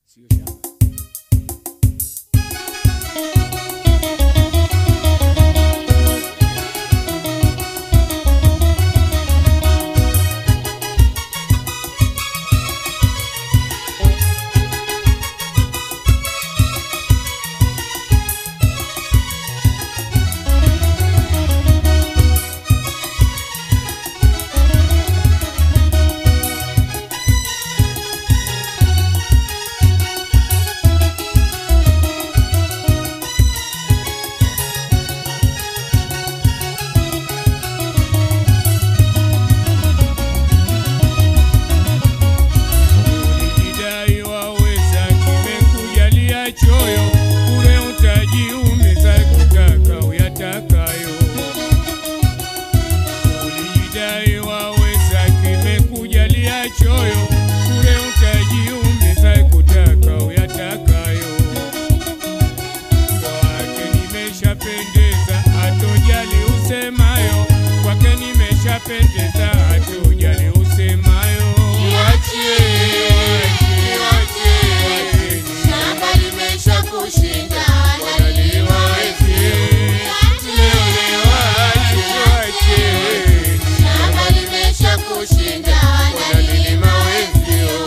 sio shamba. Ulijidai waweza, kimekujalia choyo, bure utajiumiza kutaka uyatakayo. Ulijidai waweza, kimekujalia choyo, bure utajiumiza kutaka uyatakayo. Kwake nimeshapendeza, hatojali usemayo, kwake nimeshapendeza, hatojali usemayo. Niachie, niachie, shamba limesha kushinda, nalilima wenzio. Shamba limesha kushinda, nalilima wenzio.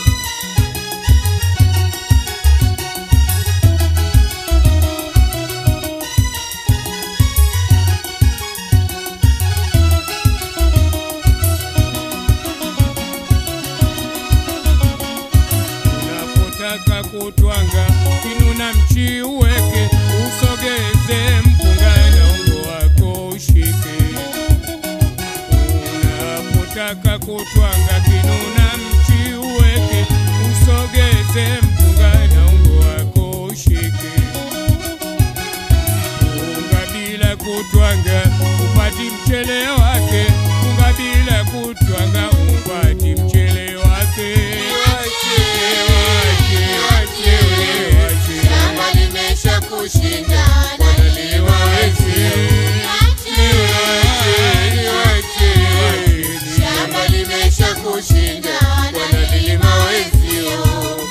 Unapotaka kutwanga kinuna mchi uweke, usogeze mpunga na ungo wako ushike. Unapotaka kutwanga kinuna mchi uweke, usogeze mpunga na ungo wako ushike. Unga bila kutwanga upati mchele wake, unga bila kutwanga upati mchele wake. Shamba limesha kushinda, nalilima wenzio. Shamba limesha kushinda, nalilima wenzio.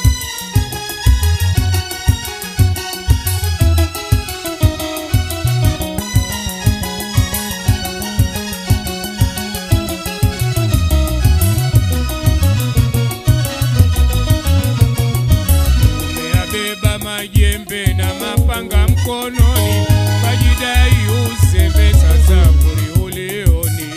Umeyabeba majembe na mapanga mkononi, kajidai uzembe, sasa kuri ulioni.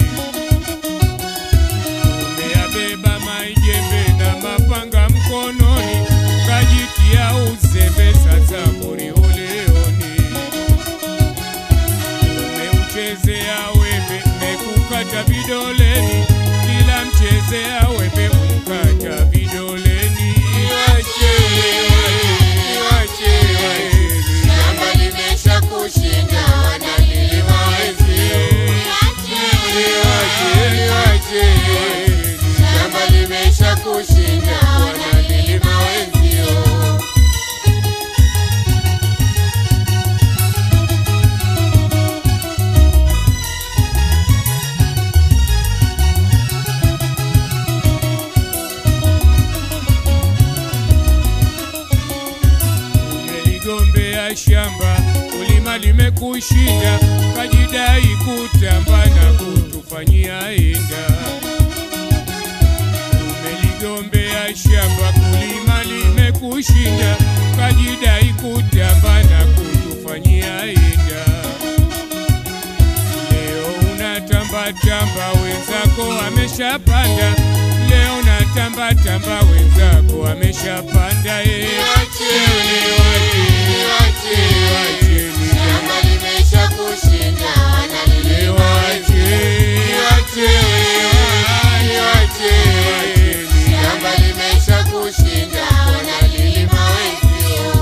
Umeyabeba majembe na mapanga mkononi, kajitia uzembe, sasa kuri ulioni. Umeuchezea wembe, mekukata vidoleni, kila mchezea wembe umkata vidoleni. Shamba limesha kushinda, nalilima wenzio. Shamba limesha kushinda, nalilima wenzio. Umeligombea shamba, kulima limekushinda, kajidai kutamba na kutufanyia inda. Umeligombea shamba, kulima limekushinda, kajidai kutamba na kutufanyia inda. Leo unatamba tamba, wenzako ameshapanda. Leo unatamba tamba, wenzako ameshapanda. eh. Shamba limesha kushinda, nalilima Shamba limesha kushinda, nalilima wenzio.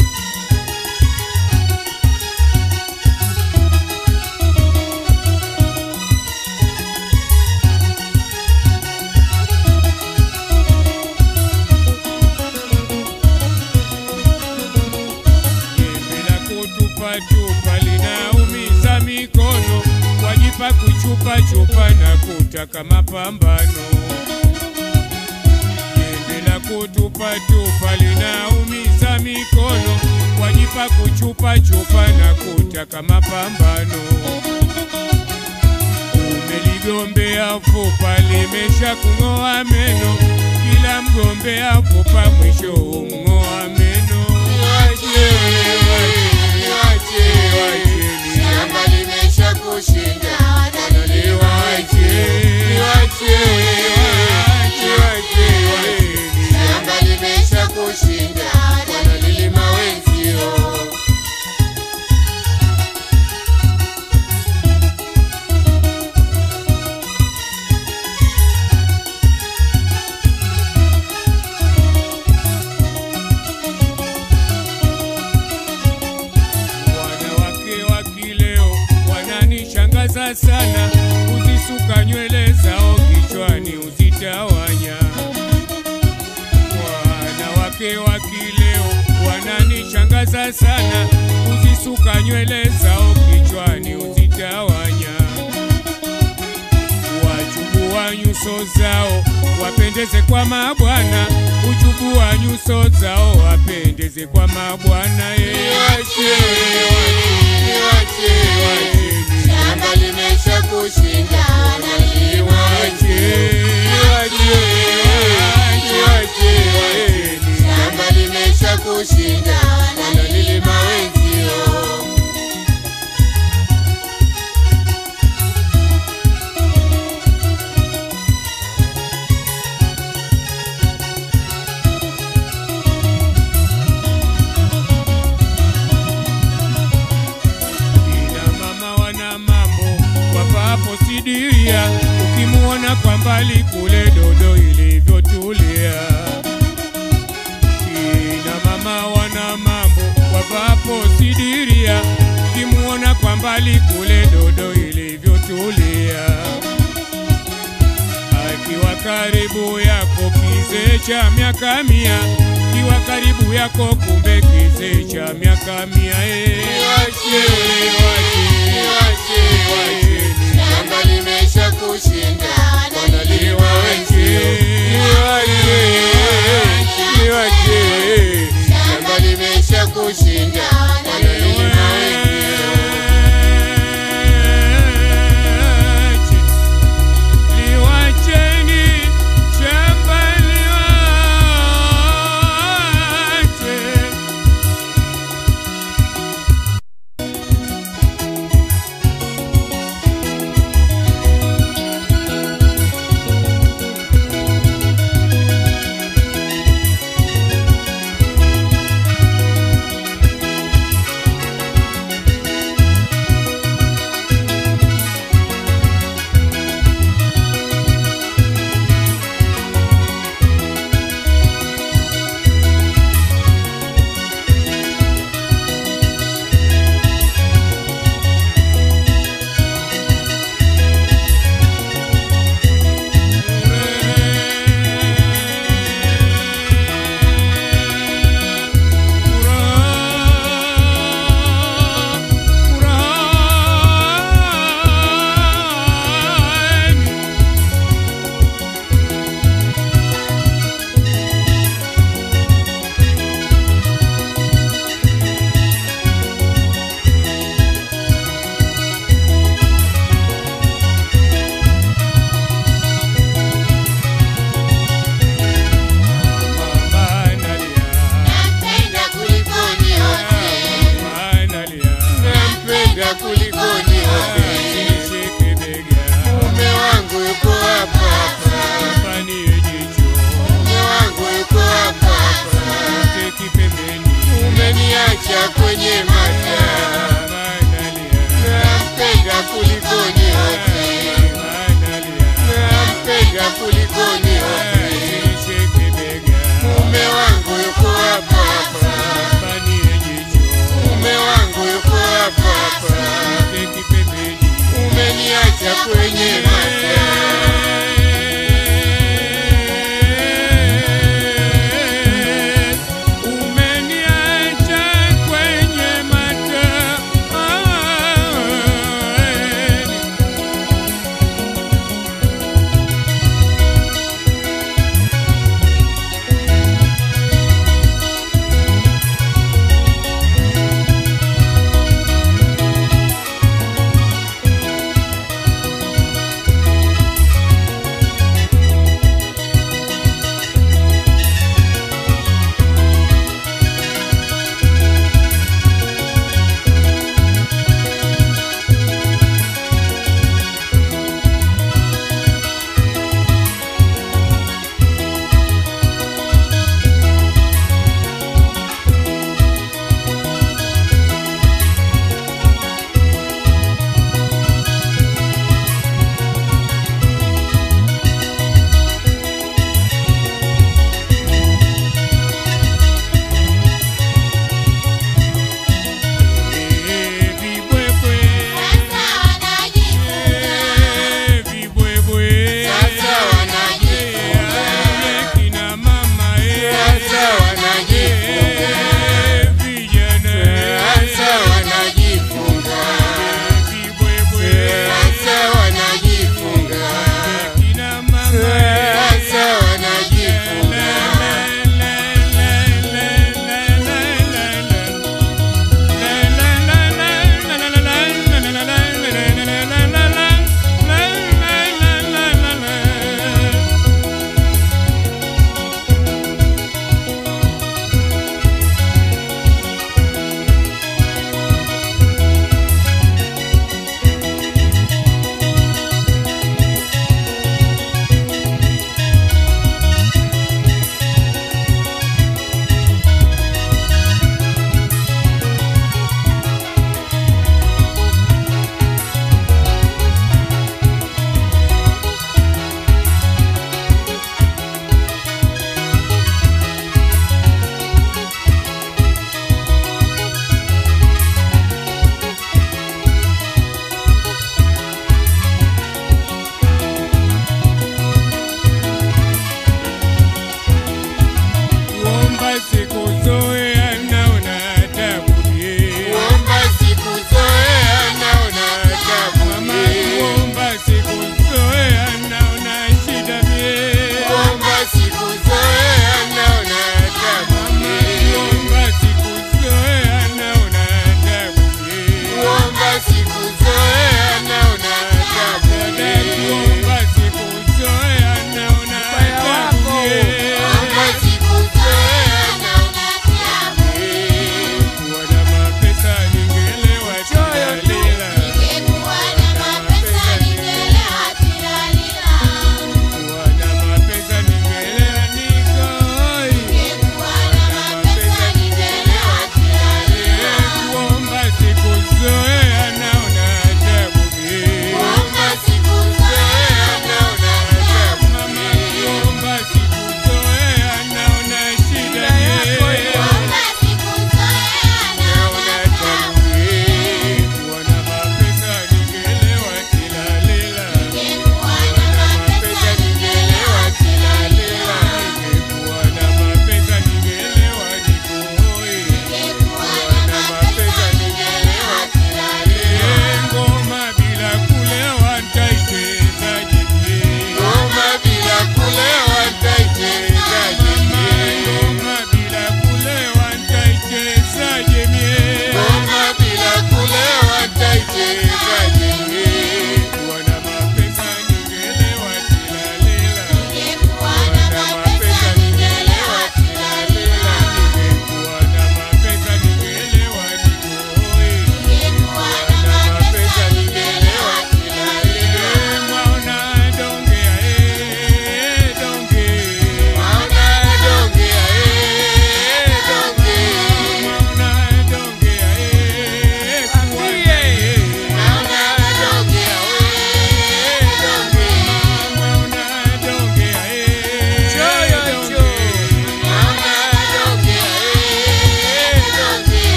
Jembe la kutupatupa linaumiza mikono, wajipa kuchupachupa na kutaka mapambano. Jembe la kutupatupa chupa linaumiza mikono, wajipa kuchupa chupa na kutaka mapambano. Umeligombea fupa limesha kung'oa meno, kila mgombea fupa mwisho umng'oa meno. Niwache, niwache, Wacheni. shamba limesha kushinda wanalilima Niwache. Niwache, Niwache, wacheni. shamba limesha kushinda wanalilima wenzio Wanawake wa kileo wananishangaza sana, uzisuka nywele zao kichwani uzitawanya. Wanawake wa kileo wananishangaza sana, uzisuka nywele zao kichwani uzitawanya. Wachubua nyuso zao wapendeze kwa mabwana, uchubua nyuso zao wapendeze kwa mabwana. eh. Niwache, niwache, Wacheni. shamba limesha kushinda wanalilima shamba limesha kushinda wanalilima wenzio Kina mama wana mambo wapapo sidiria, ukimuona kwa mbali kule dodo ilivyotulia. Kina mama wana mambo wapapo sidiria, ukimuona kwa mbali kule dodo ilivyotulia. Akiwa karibu yako kizee cha miaka mia, kiwa karibu yako kumbe kizee cha miaka mia. eh. Niwache, Niwache, wacheni. shamba limesha kushinda wanalilima wenzio shamba limesha kushinda wanalilima wenzio Liwacheni shamba liwache nampenda kulikoni wote nampenda kulikoni wote mume wangu yuko hapa hapa mume wangu yuko hapa hapa umeniacha kwenye mataa nampenda kulikoni wote nampenda kulikoni wote mume wangu yuko hapa hapa mume wangu yuko hapa hapa umeniacha kwenye mataa